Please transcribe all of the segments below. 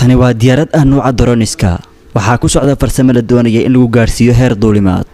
tani waa diyaarad ah nuuca doroniska waxaa ku socda farsamo la doonaya in lagu gaadhsiiyo heer duulimaad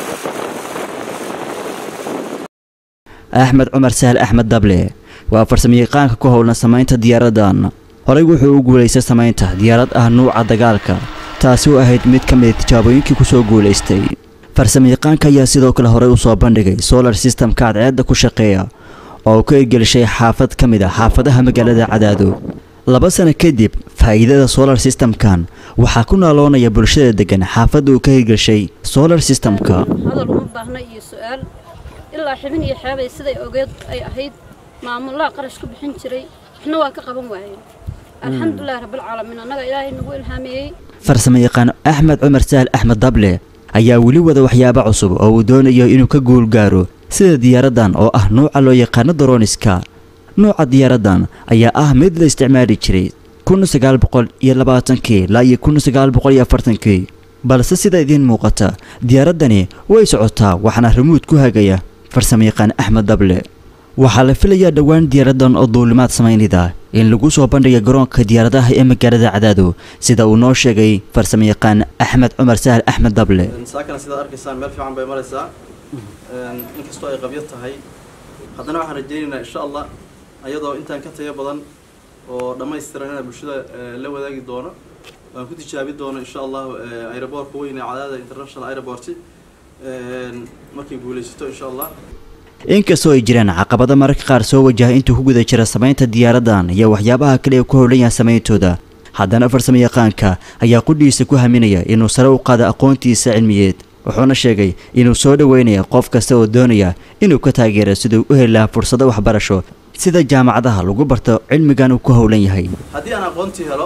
axmed cumar sahal axmed dable waa farsamayaqaanka ku howlan samaynta diyaaradan horey wuxuu u guulaystay samaynta diyaarad ah nuuca dagaalka taasi oo ahayd mid ka mid tijaabooyinkii kusoo guulaystay farsamayaqaanka ayaa sidoo kale horey usoo bandhigay solar systemka cadceedda ku shaqeeya oo uu ka ergelishay xaafad ka mid a xaafadaha magaalada cadaado laba sano kadib faa'iidada solar systemkan waxaa ku naaloonaya bulshada degan xaafadda uu ka hirgelshay solar systemka hadal uma baahna iyo su-aal ilaa xibin iyo xeebay siday ogeed ay ahayd maamulaha qarash ku bixin jiray waxna waa ka qaban waayeen alxamdulilahi rabbilcaalamiin annaga ilaahay nagu ilhaameeyey farsamayaqaan axmed cumar sahal axmed dable ayaa weli wada waxyaabo cusub oo uu doonayo inuu ka guul gaaro sida diyaaradan oo ah nuuca loo yaqaano doroniska nuuca diyaaradan ayaa ah mid la isticmaali jiray kun sagaal boqol iyo labaatankii ilaa iyo kun sagaal boqol iyo afartankii balse sida idiin muuqata diyaaradani way socotaa waxaana rimuud ku hagaya farsamayaqaan axmed dable waxaa la filayaa dhowaan diyaaradan oo duulimaad samaynida in lagu soo bandhiga garoonka diyaaradaha ee magaalada cadaado sida uu noo sheegay farsamayaqaan axmed cumar sahal axmed dable saakana sidaad arkaysaan meel fiican bay maraysaa inkastoo ay qabyo tahay haddana waxaan rajaynaynaa insha allah ayadoo intaan ka tayo badan oo dhammaystiran inaan bulshada la wadaagi doono waan ku tijaabi doono insha allahu aeroboortka weyn ee cadaada international aeroport markay guulaysato insha allah inkastoo ay jiraan caqabado mararka qaar soo wajahay intuu ku guda jira samaynta diyaaradan iyo waxyaabaha kale ee ku howlan yahay samayntooda haddana farsamayaqaanka ayaa qudhiisa ku haminaya inuu sare u qaado aqoontiisa cilmiyeed wuxuuna sheegay inuu soo dhoweynaya qof kasta oo doonaya inuu ka taageero siduu u heli lahaa fursado waxbarasho sida jaamacadaha lagu barto cilmigan uu ku howlan yahay haddii aan aqoontii helo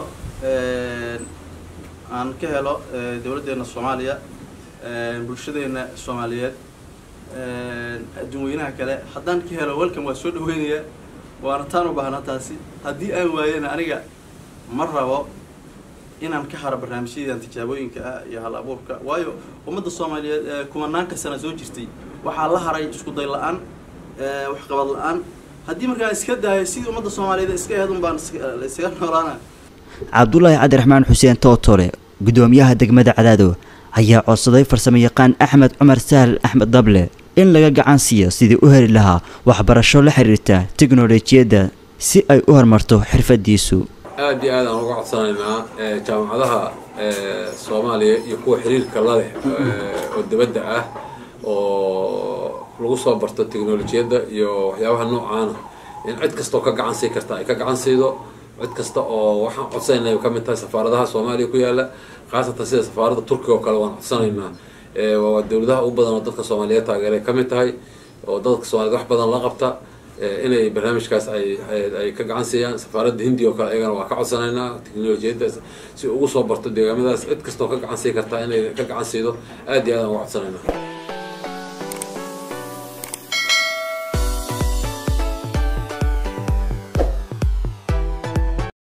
aan ka helo dowladdeena soomaaliya bulshadeena soomaaliyeed adduunweynaha kale haddaan ka helo welcome waa soo dhaweynaya waana taan u baahnaa taasi haddii aan waayana aniga ma rabo inaan ka haro barnaamijyadan tijaabooyinka ah iyo hal abuurka waayo ummadda soomaaliyeed kumanaanka sana soo jirtay waxaa la haray isku day la-aan waxqabad la-aan haddii markaan iska daayo sidii ummadda soomaaliyeed iska aheed un baan isaga noolaana cabdulaahi cabdiraxmaan xuseen tootole guddoomiyaha degmada cadaado ayaa codsaday farsamayaqaan axmed cumar sahal axmed dable in laga gacan siiyo sidii u heli lahaa waxbarasho la xiriirta teknolojiyadda si ay u horumarto xirfadiisu aad iyo aad aan uga codsanaynaa jaamacadaha soomaaliya iyo kuwa xiriirka la leh oo dibadda ah oo lagu soo barto teknolojiyadda iyo waxyaabaha noocaana in cid kastoo ka gacan sii karta ay ka gacan siido cid kasta oo waxaan codsanayna ka mid tahay safaaradaha soomaaliya ku yaala khaasatan sida safaaradda turkiga oo kale waan codsanaynaa waa dowladaha ugu badan oo dadka soomaaliyeed taageeray ka mid tahay oo dadka soomaaliyed wax badan la qabta inay barnaamijkaas ay ay ka gacan siiyaan safaaradda hindiya oo kale ayagana waa ka codsanaynaa teknolojiyadda si ugu soo barto deegaamadaas cid kastoo ka gacan sii kartaa inay ka gacan siido aad iyo aad aan uga codsanaynaa